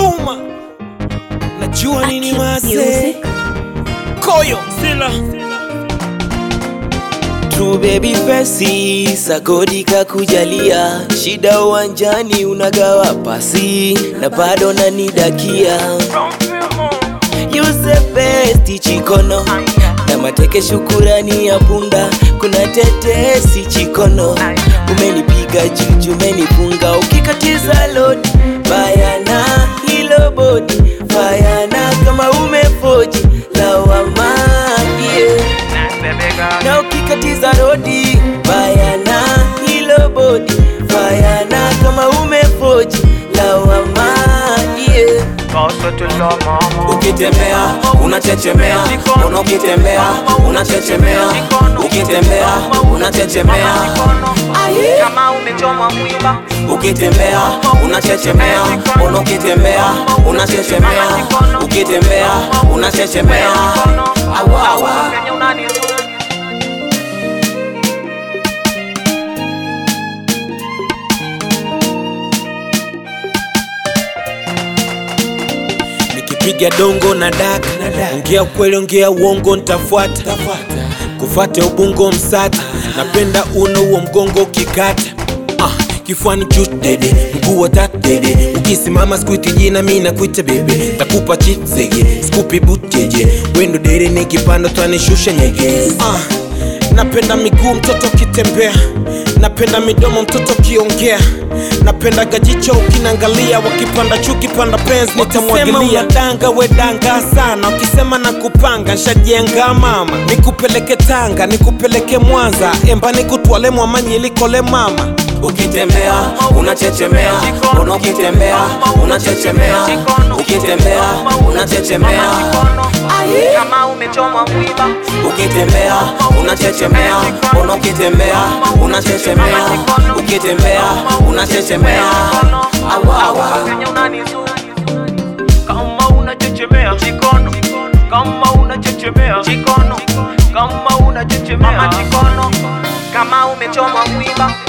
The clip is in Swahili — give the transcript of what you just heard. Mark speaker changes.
Speaker 1: Juma, najua nini mase koyo sila
Speaker 2: True baby fesi sagodi kakujalia, shida uwanjani unagawa pasi na bado nanidakia. You the best chikono na mateke, shukurani ya punda, kuna tetesi chikono, umenipiga juju, umenifunga ukikatiza lodi bayana, hilo bodi bayana, kama umefoji lawama yeah na ukikatiza rodi bayana, hilo bodi bayana, kama umefoji lawama yeah.
Speaker 3: Ukitembea unachechemea, una ukitembea unachechemea, ukitembea unachechemea,
Speaker 4: kama umechomwa mwiba
Speaker 3: ukitembea unachechemea, una ukitembea unachechemea, ukitembea unachechemea. Awa, awa.
Speaker 4: kenye unanizuru
Speaker 1: nikipiga dongo na daka ongea ukweli ongea uongo ntafuata kufate ubungo msata napenda uno huo mgongo ukikata ah, kifuani juu dede mguu wa tatu dede ukisimama sikuiti jina mi nakuita bebe takupa chipzege skupi buteje wendo dere nikipanda twanishusha nyege ah, napenda miguu mtoto ukitembea napenda midomo mtoto ukiongea napenda gajicho ukinangalia wakipanda chuki panda pens nitamwagilia danga we danga sana ukisema na kupanga nshajenga mama nikupeleke tanga nikupeleke mwanza emba nikutwale mwamanyilikole mama
Speaker 3: Ukitembea unachechemea, una ukitembea unachechemea, ukitembea unachechemea,
Speaker 4: kama umechomwa mwiba
Speaker 3: ukitembea unachechemea, una ukitembea unachechemea, ukitembea unachechemea. Awa, awa.
Speaker 4: kenye unanizuru kama unachechemea chikono kama unachechemea chikono kama unachechemea chikono kama umechomwa mwiba